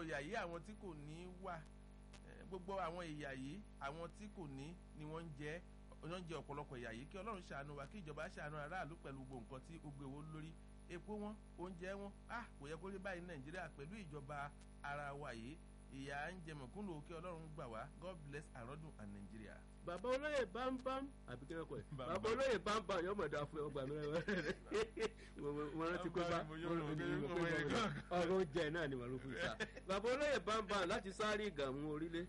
ìyà yìí àwọn tí kò ní wà gbogbo àwọn ìyà yìí àwọn tí kò ní ni wọ́n ń jẹ wọ́n ń jẹ ọ̀pọ̀lọpọ̀ ìyà yìí kí ọlọ́run ṣàánú wa kí ìjọba ṣàánú aráàlú pẹ̀lú gbogbo nǹkan tí ó gbé owó lórí epo wọn oúnjẹ wọn ah kò yẹ kó rí báyìí nàìjíríà pẹ̀lú ìjọba ara wa yìí ìyà ń jẹ mọ̀kúnnù kí ọlọ́run gbà wá god bless àrọ́dún and nigeria. bàbá olóyè bámbám àbí kí wọ́n kọ́ ẹ̀ bàbá olóyè bámbám yóò mọ̀ dá fún ọgbà mi rẹ̀ mo rántí pé bá ọ̀rọ̀ oúnjẹ náà ni màá ló fún ìta bàbá olóyè bámbám láti sáré ìgàmú orílẹ̀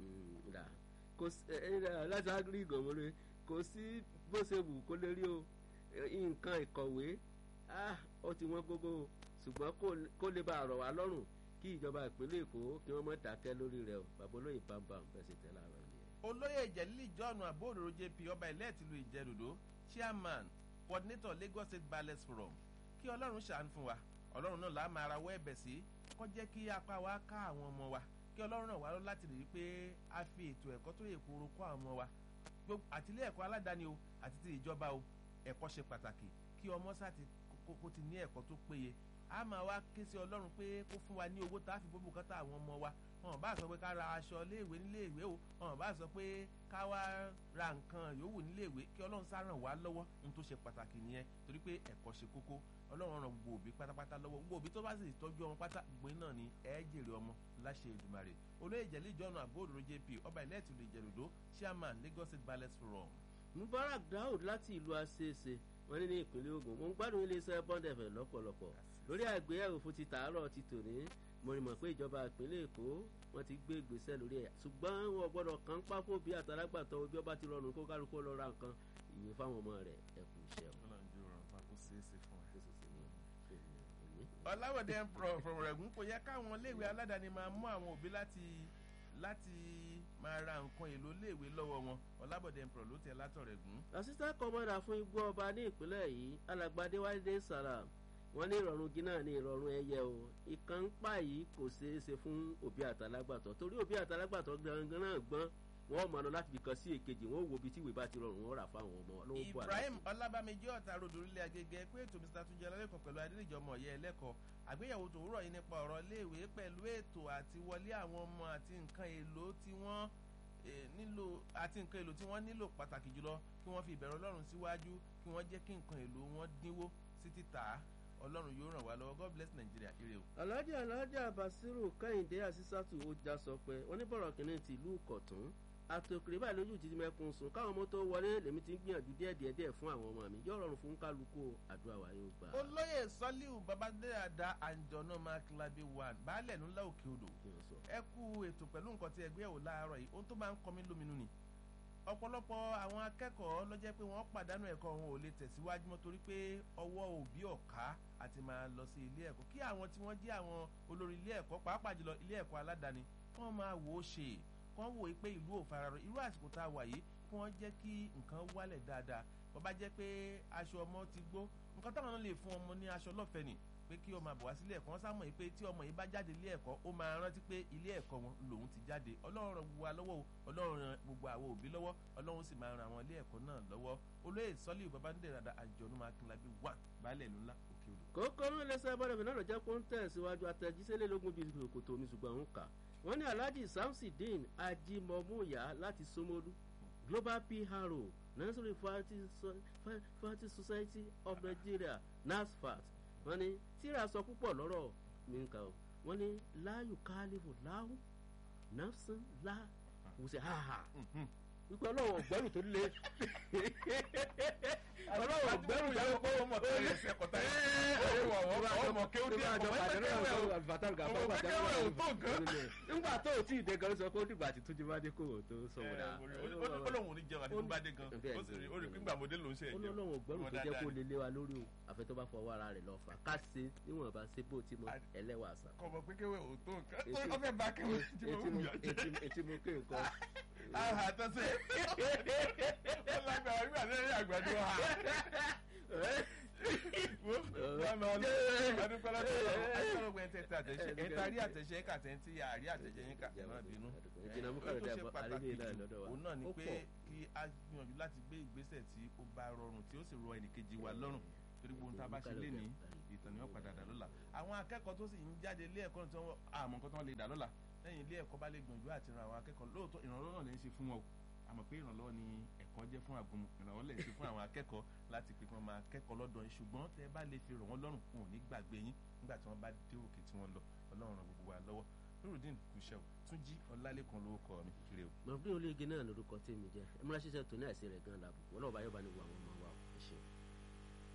láti sáré ìgàmú orílẹ̀ kò sí bó ṣe wù kó lè rí o nǹkan ìkọ̀wé ó ti wọ́n gógó ṣùgbọ́n kó lè bá àrọ̀ wá lọ́rùn kí ìjọba ìpínlẹ̀ èkó kí wọ́n mọ̀ dákẹ́ lórí rẹ̀ o bàbá olóyè bámbám bẹ́ẹ̀ sì tẹ́ láàárọ̀ yìí. olóyè ìjẹ́lílì john abóòdòdó jp ọba ilẹ̀ tìlú ìjẹ́dòdó chairman coordinator lagos state ballet forum kí ọlọ́run ṣàánú fún wa ọlọ́run náà láà máa rawọ́ ẹ̀bẹ̀ sí kó jẹ́ kí apá wa ká àwọn ọmọ wa kí ọlọ́run náà wá lọ láti rí i pé a fi ètò ẹ̀kọ́ tó yẹ kóró kọ́ àwọn ọmọ wa àtìlé ẹ̀kọ́ aládàáni o àti ti ìjọba o ẹ̀kọ́ ṣe pàtàkì kí ọmọ sáà ti kó ti ní ẹ̀kọ́ tó péye a máa wá ké sí ọlọ́run pé kó fún wa ní owó tá a fi bóbú kọ́tà àwọn ọmọ wa wọn bá sọ pé ká ra aṣọ léèwé níléèwé o wọn bá sọ pé ká wá ra nǹkan yòówù níléèwé kí ọlọ́run sá ràn wá lọ́wọ́ ohun tó ṣe pàtàkì nìyẹn torí pé ẹ̀kọ́ ṣe kókó ọlọ́run ràn gbogbo òbí pátápátá lọ́wọ́ gbogbo òbí tó bá sì tọ́jú ọmọ pátá gbé náà ni ẹ jèrè ọmọ láṣẹ Èdùmàrè olóyè ìjẹ̀lẹ̀ ìjọ́nà àbóòdòdó jp ọba ilẹ̀ ìtìlú ìjẹ̀dòdó chairman Lagos State ballet forum. Mubarak Daud láti ìlú aṣeéṣe wọn ní ní ìpínlẹ̀ Ògùn mo ń gbádùn iléeṣẹ́ bọ́ndẹ̀fẹ̀ lọ́pọ̀lọpọ̀ lórí àgbéyẹ̀wò fún ti tàárọ̀ ti tòní mo rí mọ̀ pé ìjọba ìpínlẹ̀ Èkó wọ́n ti gbé ìgbésẹ̀ lórí ẹ̀ ṣùgbọ́n wọn gbọ́dọ̀ kàn pákó bí àtàlágbàtọ́ ojú ọba ti rọrùn kó kálukú lọ ra nǹkan ìwé fáwọn ọmọ rẹ̀ ẹ kú iṣẹ́ o. ọláwọ̀dẹ fọ̀rọ̀gùn kò yẹ káwọn iléèwé aládàáni máa mú àwọn òbí láti láti máa ra nǹkan èlò iléèwé lọ́wọ́ wọn ọlábọ̀dẹ ń pọ̀ ló tẹ látọ̀rẹ̀gùn. assistant commander fún igbó ọba ní ìpínlẹ̀ yìí alàgbàdé wáyé sàrà wọ́n ní ìrọ̀rùn gínà ní ìrọ̀rùn ẹyẹ o ìkan ń pa yìí kò ṣeé ṣe fún òbí àtàlágbàtọ́ torí òbí àtàlágbàtọ́ gangan náà gbọ́n wọ́n mọ̀ ọ́nà láti fi kan sí èkejì wọ́n wo ibi tí ìwé bá ti rọrùn wọ́n rà fáwọn ọmọ lọ́wọ́ bọ́ Ibrahim ọlábàmíjì ọ̀tá ròdò orílẹ̀ agége pé ètò Mr túnjẹ ọlọ́lẹ́kọ̀ọ́ pẹ̀lú adédèjì ọmọ ọ̀yẹ́ ẹlẹ́kọ̀ọ́ àgbéyẹ̀wò tòwúrọ̀ yìí nípa ọ̀rọ̀ iléèwé pẹ̀lú ètò àti wọlé àwọn ọmọ àti nǹkan èlò tí wọ́n nílò àti nǹkan èlò tí wọ́n nílò pàtàkì jùlọ kí wọ́n fi ìbẹ̀rù Ọlọ́run síwájú kí wọ́n jẹ́ kí nǹkan èlò wọn dínwó sí títà ọlọ́run yóò ràn wá lọ́wọ́ god bless nigeria ire o. alhaji alhaji basiru kẹ́hìndé àṣìṣàtù ọjà sọ pé wọ́n ní bọ̀rọ̀ kìíní ti ìlú kọ̀tún àtòkèrè báyìí lójú ti mẹ́kun sùn káwọn ọmọ tó wọlé lèmi ti ń gbìyànjú díẹ̀ díẹ̀ díẹ̀ fún àwọn ọmọ mi yóò rọrùn fún kálukú àdúrà wa yóò gbà. olóyè sọlíù babadéyàdá àǹjọ̀nà mákìlábí one baálẹ̀ ńlá òkè odò ẹ kú ètò pẹ̀lú nǹkan tí ẹgbẹ́ ò láàárọ̀ yìí ohun tó máa ń kọ mí lóminú ni ọ̀pọ̀lọpọ̀ àwọn akẹ́kọ̀ọ́ ló jẹ́ pé wọ́n pàdánù ẹ̀kọ́ wọn ò lè tẹ̀síwájú mọ́ torí pé ọwọ́ òbí ọ̀ká àti máa lọ sí ilé ẹ̀kọ́ kí àwọn tí wọ́n jẹ́ àwọn olórí ilé ẹ̀kọ́ pàápàá jùlọ ilé ẹ̀kọ́ aládàáni wọ́n máa wò ó ṣe wọ́n wò ó pé ìlú ò fararọ irú àsìkò tá a wà yìí kí wọ́n jẹ́ kí nǹkan wálẹ̀ dáadáa bó bá jẹ́ pé aṣọ ọmọ ti gbó nǹkan táwọn náà lè fún ọmọ ní aṣọ lọ́fẹ̀ẹ́ nì pé kí ọmọ àbọ̀wá sílé ẹ̀kọ́ wọn sámọ̀ pé tí ọmọ yìí bá jáde ilé ẹ̀kọ́ ó máa rántí pé ilé ẹ̀kọ́ wọn lòun ti jáde ọlọ́run ràn gbogbo wa lọ́wọ́ o ọlọ́run ràn gbogbo àwọn òbí lọ́wọ́ ọlọ́run sì máa ran àwọn ilé ẹ̀kọ́ náà lọ́wọ́ olóyè sọ́lì babandé rada àjọ̀nù máa kí n lábí wà baálẹ̀ ìlú ńlá òkè odò. kókó ló lè sọ ẹbọdẹ fìlànà jẹ kó ń tẹ̀síwájú àtẹ̀jíṣẹ́ lógún bíi kòtò omi ṣùgbọ́n òun kà wọ́n ní alhaji samsidin ajimomuya láti somolu global pro nursery fertility society of nigeria nasfat wọ́n ní tíra sọ púpọ̀ lọ́rọ̀ mi nǹkan o wọ́n ní láàyò káálífò láhù nafsan lá wùsẹ̀ háhà wípé ọlọ́wọ́ gbẹ́rù tó lé ọlọ́wọ́ gbẹ́rù yẹn kó o mọ̀ tó yẹ ẹsẹ̀ kọ̀tà yẹn ọmọ kí ó dé ọmọ ẹgbẹ́ kẹwẹ́ ò tó nǹkan. nígbà tó o tí ì dé gan sọ pé ó dìgbà tí túnjí bá dé kó o tó sọ wọn dà. ó lóun ò ní jẹun àti tó bá dé gan ó rí pínpà mọ́dé ló ń ṣe ó ní ọlọ́wọ́ gbẹ́rù tó jẹ́ kó lè lé wa lórí o àfẹ́ tó bá fọwọ́ ara rẹ̀ lọ fà ká ṣe níwọ̀n bá ṣe bó ti mọ ẹlẹ́wà sàn. kọ̀mọ̀ pé kẹwẹ́ ò tó nǹkan ó fẹ́ bá kẹwẹ́ tí mo ń yọ jẹ́. etí mo ké nǹkan aha tọ́sẹ̀ ó lágbára nígbà tí ẹ̀rí àgbàdo ha. ẹ̀ta rí àtẹ̀ṣẹ́ kàtẹ́ntì àrí àtẹ̀ṣẹ́ yín kà náà bínú. ó tó ṣe pàtàkì jù òun náà ni pé kí a gbìyànjú láti gbé ìgbésẹ̀ tí ó bá rọrùn tí ó sì rọ ẹnìkejì wa lọ́rùn torí gbogbo ohun tá a bá ṣe lé ní ìtàn ni wọ́n padà dà lọ́la àwọn akẹ́kọ̀ọ́ tó sì ń jáde ilé ẹ̀kọ́ tí wọ́n àmọ́ nǹkan tí wọ́n lè dà lọ́la lẹ́yìn ilé ẹ̀kọ́ bá lè gbìyànjú àti ran àwọn akẹ́kọ̀ọ́ lóòótọ́ ìrànlọ́wọ́ náà lè ń ṣe fún wọn o àmọ́ pé ìrànlọ́wọ́ ni ẹ̀kọ́ jẹ́ fún àgùnmu ìrànlọ́wọ́ lè ṣe fún àwọn akẹ́kọ̀ọ́ láti pé kí wọ́n máa kẹ́kọ̀ọ́ lọ́dọ̀ yín ṣùgbọ́n tẹ́ ẹ bá lè fi ràn wọ́n lọ́rùn wọn ò ní gbàgbé yín nígbà tí wọ́n bá dé òkè tí wọ́n lọ ọlọ́run ràn gbogbo wa lọ́wọ́ nurudeen kùsẹ́ò tún jí ọlálẹ́kan lórúkọ mi kiri o. mọ̀fúnni olóyege náà lórúkọ tèmi jẹ́ ẹ múra ṣiṣẹ́ tó ní àìsí rẹ̀ gan-an làbùkù ọlọ́ọ̀bá yóò bá ní wo àwọn ọmọ wa ẹ ṣeun.